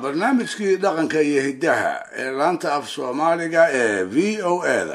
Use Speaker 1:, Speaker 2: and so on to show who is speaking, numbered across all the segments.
Speaker 1: barnaamijkii dhaqanka iyo hiddaha ee laanta af soomaaliga ee v o eda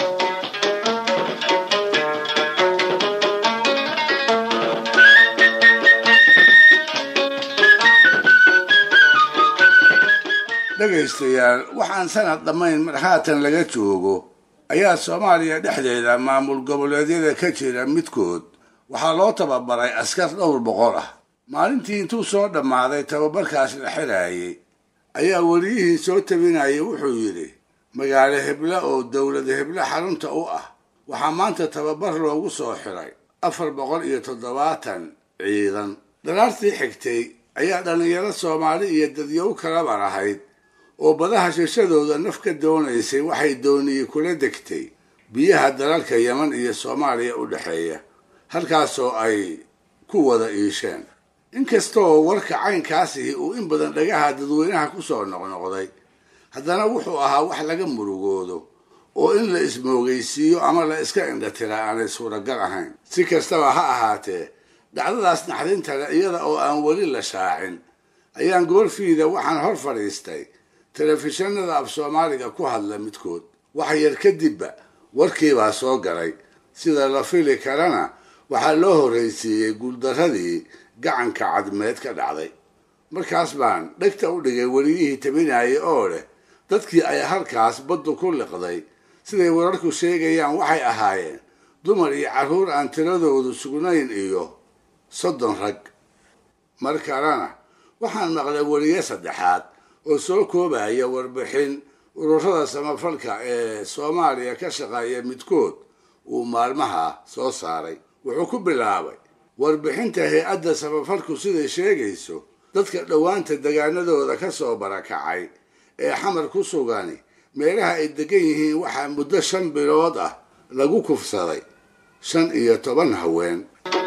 Speaker 1: dhegaystayaal waxaan sanad dhammayn mar haatan laga joogo ayaa soomaaliya dhexdeeda maamul goboleedyada ka jira midkood waxaa loo tababaray askar dhowr boqol ah maalintii intuu soo dhammaaday tababarkaas la xiraayay ayaa weliyihii soo tabinayay wuxuu yidhi magaalo hebla oo dowlad hebla xarunta u ah waxaa maanta tababar loogu soo xiray afar boqol iyo toddobaatan ciidan daraartii xigtay ayaa dhallinyaro soomaali iyo dadyow kalabar ahayd oo badaha shishadooda naf ka doonaysay waxay dooniyey kula degtay biyaha dalalka yeman iyo soomaaliya u dhexeeya halkaasoo ay ku wada iisheen inkastaoo warka caynkaasihi uu in badan dhagaha dadweynaha ku soo noqnoqday haddana wuxuu ahaa wax laga murugoodo oo in la ismoogaysiiyo ama la iska indhatiraa aanay suuragal ahayn si kastaba ha ahaatee dhacdadaas naxdintale iyada oo aan weli la shaacin ayaan goorfiida waxaan hor fadhiistay telefishinada af soomaaliga ku hadla midkood wax yar kadibba warkiibaa soo galay sida la fili karana waxaa loo horraysiiyey guuldarradii gacanka cadmeed ka dhacday markaas baan dhegta u dhigay weliyihii tabinayay oo leh dadkii ay halkaas baddu ku liqday siday wararku sheegayaan waxay ahaayeen dumar iyo carruur aan tiradoodu sugnayn iyo soddon rag mar kalena waxaan maqlay weliye saddexaad oo soo koobaya warbixin ururada samafalka ee soomaaliya ka shaqeeya midkood uu maalmaha soo saaray wuxuu ku bilaabay warbixinta hay-adda samafalku siday sheegayso dadka dhowaanta degaanadooda ka soo barakacay ee xamar ku sugani meelaha ay degan yihiin waxaa muddo shan bilood ah lagu kufsaday shan iyo toban haween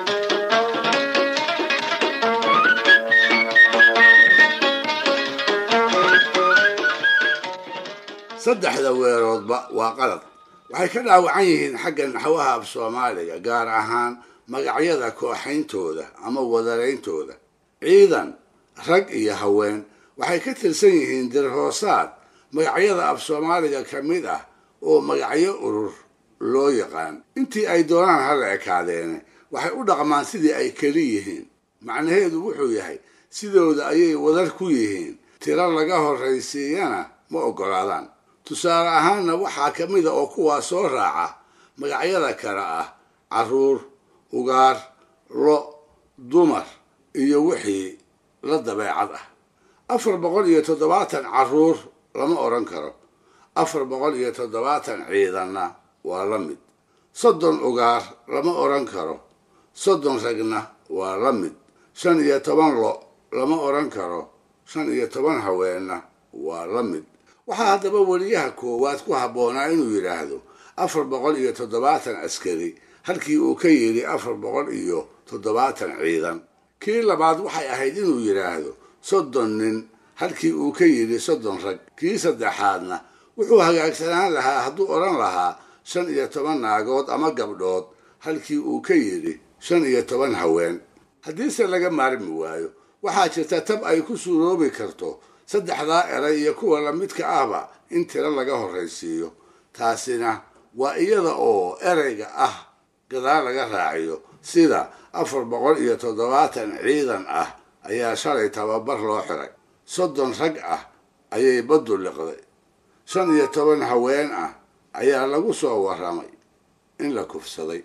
Speaker 1: saddexda weeroodba waa qalad waxay ka dhaawacan yihiin xagga naxwaha af soomaaliga gaar ahaan magacyada kooxayntooda ama wadarayntooda ciidan rag iyo haween waxay ka tirsan yihiin dirhoosaad magacyada af soomaaliga ka mid ah oo magacyo urur loo yaqaan intii ay doonaan hala ekaadeene waxay u dhaqmaan sidii ay keli yihiin macnaheedu wuxuu yahay sidooda ayay wadar ku yihiin tiro laga horraysiiyana ma oggolaadaan tusaale ahaanna waxaa ka mida oo kuwaa soo raaca magacyada kale ah carruur ugaar lo dumar iyo wixii la dabeecad ah afar boqol iyo toddobaatan carruur lama odhan karo afar boqol iyo toddobaatan ciidanna waa la mid soddon ugaar lama odhan karo soddon ragna waa la mid shan iyo toban lo lama odhan karo shan iyo toban haweenna waa la mid waxaa haddaba weliyaha koowaad ku habboonaa inuu yidhaahdo afar boqol iyo toddobaatan askari halkii uu ka yidhi afar boqol iyo toddobaatan ciidan kii labaad waxay ahayd inuu yidhaahdo soddon nin halkii uu ka yidhi soddon rag kii saddexaadna wuxuu hagaagsanaan lahaa hadduu odhan lahaa shan iyo toban naagood ama gabdhood halkii uu ka yidhi shan iyo toban haween haddiise laga maarmi waayo waxaa jirta tab ay ku suuroobi karto saddexdaa eray iyo kuwa lamidka ahba in tiro laga horraysiiyo taasina waa iyada oo erayga ah gadaal laga raaciyo sida afar boqol iyo toddobaatan ciidan ah ayaa shalay tababar loo xiray soddon rag ah ayay baddu liqday shan iyo toban haween ah ayaa lagu soo warramay in la kufsaday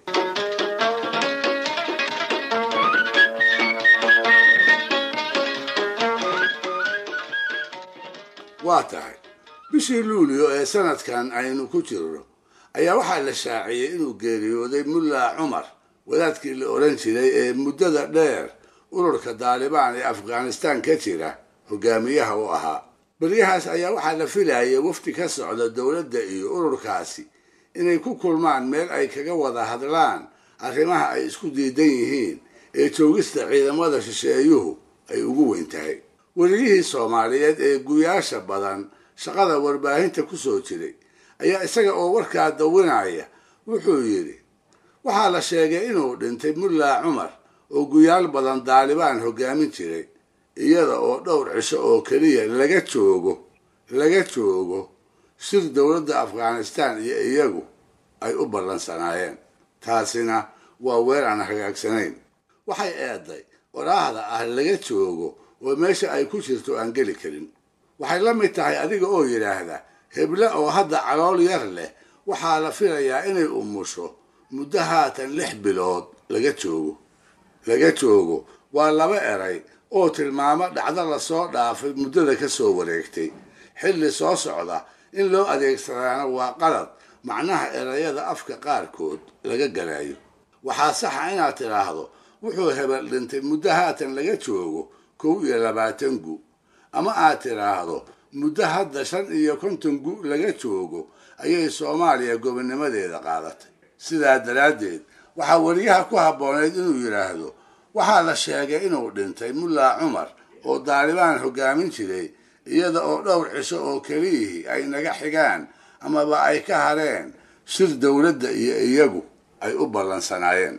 Speaker 1: waa tahay bishii luulio ee sanadkan aynu ku jirno ayaa waxaa la shaaciyey inuu geeriyooday mulla cumar wadaadkii la odhan jiray ee muddada dheer ururka daalibaan ee afghanistaan ka jira hogaamiyaha u ahaa beryahaas ayaa waxaa la filayay wafdi ka socda dowladda iyo ururkaasi inay ku kulmaan meel ay kaga wada hadlaan arrimaha ay isku diidan yihiin ee joogista ciidamada shisheeyuhu ay ugu weyn tahay weliyihii soomaaliyeed ee guyaasha badan shaqada warbaahinta ku soo jiray ayaa isaga oo warkaa dawinaya wuxuu yidhi waxaa la sheegay inuu dhintay mulla cumar oo guyaal badan daalibaan hoggaamin jiray iyada oo dhowr cisho oo keliya laga joogo laga joogo shir dowladda afghanistan iyo iyagu ay u ballansanaayeen taasina waa weer aan hagaagsanayn waxay eeday waraahda ah laga joogo oo meesha ay ku jirto aan geli karin waxay la mid tahay adiga oo yidhaahda heble oo hadda calool yar leh waxaa la filayaa inay umusho muddo haatan lix bilood laga joogo laga joogo waa laba eray oo tilmaamo dhacdo lasoo dhaafay muddada ka soo wareegtay xilli soo socda in loo adeegsadaana waa qalad macnaha erayada afka qaarkood laga galayo waxaa saxa inaad tidhaahdo wuxuu hebel dhintay muddo haatan laga joogo kow iyo labaatan gu ama aad tidhaahdo muddo hadda shan iyo konton gu laga joogo ayay soomaaliya gobonnimadeeda qaadatay sidaa daraaddeed waxaa weriyaha ku habbooneyd inuu yidhaahdo waxaa la sheegay inuu dhintay mullaa cumar oo daalibaan hoggaamin jiray iyada oo dhowr cisho oo keliyihii ay naga xigaan amaba ay ka hareen shir dowladda iyo iyagu ay u ballansanaayeen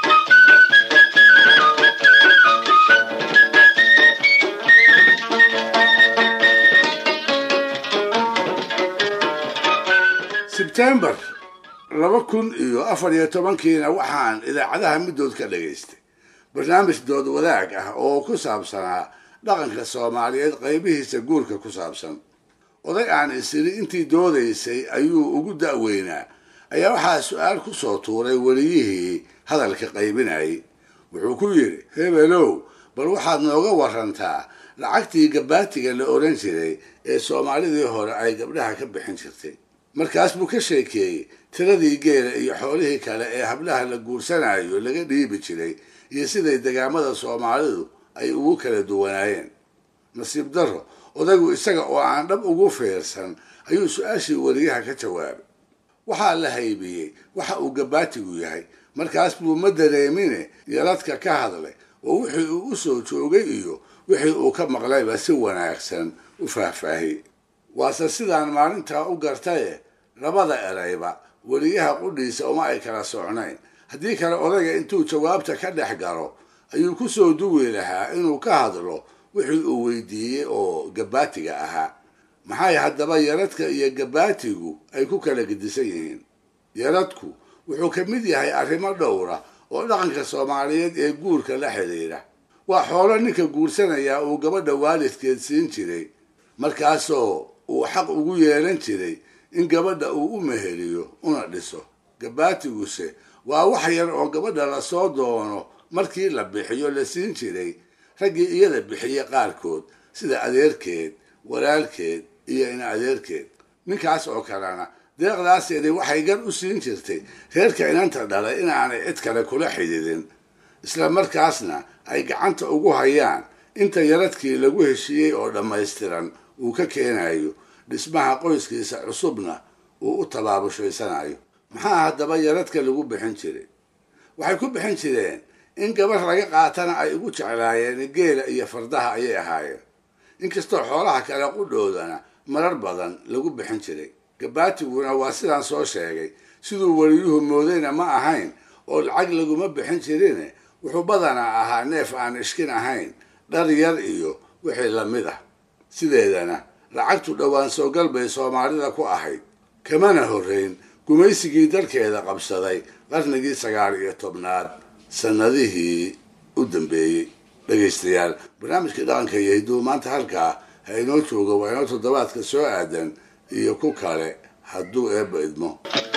Speaker 1: sebtembar laba kun iyo afar iyo tobankiina waxaan idaacadaha middood ka dhagaystay barnaamij dood wadaag ah oo ku saabsanaa dhaqanka soomaaliyeed qaybihiisa guurka ku saabsan oday aan isiri intii doodaysay ayuu ugu da'weynaa ayaa waxaa su-aal ku soo tuuray weliyihii hadalka qaybinayay wuxuu ku yidhi hebelow bal waxaad nooga warantaa lacagtii gabaatiga la odhan jiray ee soomaalidii hore ay gabdhaha ka bixin jirtay markaas buu ka sheekeeyey tiradii geela iyo xoolihii kale ee hablaha la guursanayo laga dhiibi jiray iyo siday degaamada soomaalidu ay ugu kala duwanaayeen nasiib darro odaygu isaga oo aan dhab ugu fiirsan ayuu su-aashii weriyaha ka jawaabay waxaa la haybiyey waxa uu gabaatigu yahay markaas buu ma dareemine yaladka ka hadlay oo wixii uu u soo joogay iyo wixii uu ka maqlayba si wanaagsan u faahfaahiyey waase sidaan maalintaa u gartaye labada erayba weriyaha qudhiisa uma ay kala socnayn haddii kale odayga intuu jawaabta ka dhex galo ayuu ku soo duwi lahaa inuu ka hadlo wixii uu weydiiyey oo gabaatiga ahaa maxay haddaba yaradka iyo gabaatigu ay ku kala gedisan yihiin yaradku wuxuu ka mid yahay arrimo dhowra oo dhaqanka soomaaliyeed ee guurka la xidhiidha waa xoolo ninka guursanayaa uu gabadha waalidkeed siin jiray markaasoo uu xaq ugu yeelan jiray in gabadha uu u meheliyo una dhiso gabaatiguse waa wax yar oo gabadha lasoo doono markii la bixiyo la siin jiray raggii iyada bixiye qaarkood sida adeerkeed walaalkeed iyo in adeerkeed ninkaas oo kalena deeqdaaseedi waxay gar u siin jirtay reerka inanta dhalay inaanay cid kale kula xididin isla markaasna ay gacanta ugu hayaan inta yaradkii lagu heshiiyey oo dhammaystiran uu ka keenayo dhismaha qoyskiisa cusubna uu u tabaabushhaysanayo maxaa haddaba yaradka lagu bixin jiray waxay ku bixin jireen in gabar laga qaatana ay ugu jeclaayeen geela iyo fardaha ayay ahaayeen inkastoo xoolaha kale qudhoodana marar badan lagu bixin jiray gabaatiguna waa sidaan soo sheegay siduu weliyuhu moodayna ma ahayn oo lacag laguma bixin jirine wuxuu badanaa ahaa neef aan ishkin ahayn dhar yar iyo wixii lamid ah sideedana lacagtu dhowaan soogal bay soomaalida ku ahayd kamana horrayn gumaysigii dalkeeda qabsaday qarnigii sagaal iyo tobnaad sannadihii u dambeeyey dhegaystayaal barnaamijkii dhaqanka iyo hidduu maanta halkaa ha inoo jooga waa inoo toddobaadka soo aadan iyo ku kale hadduu eebba idmo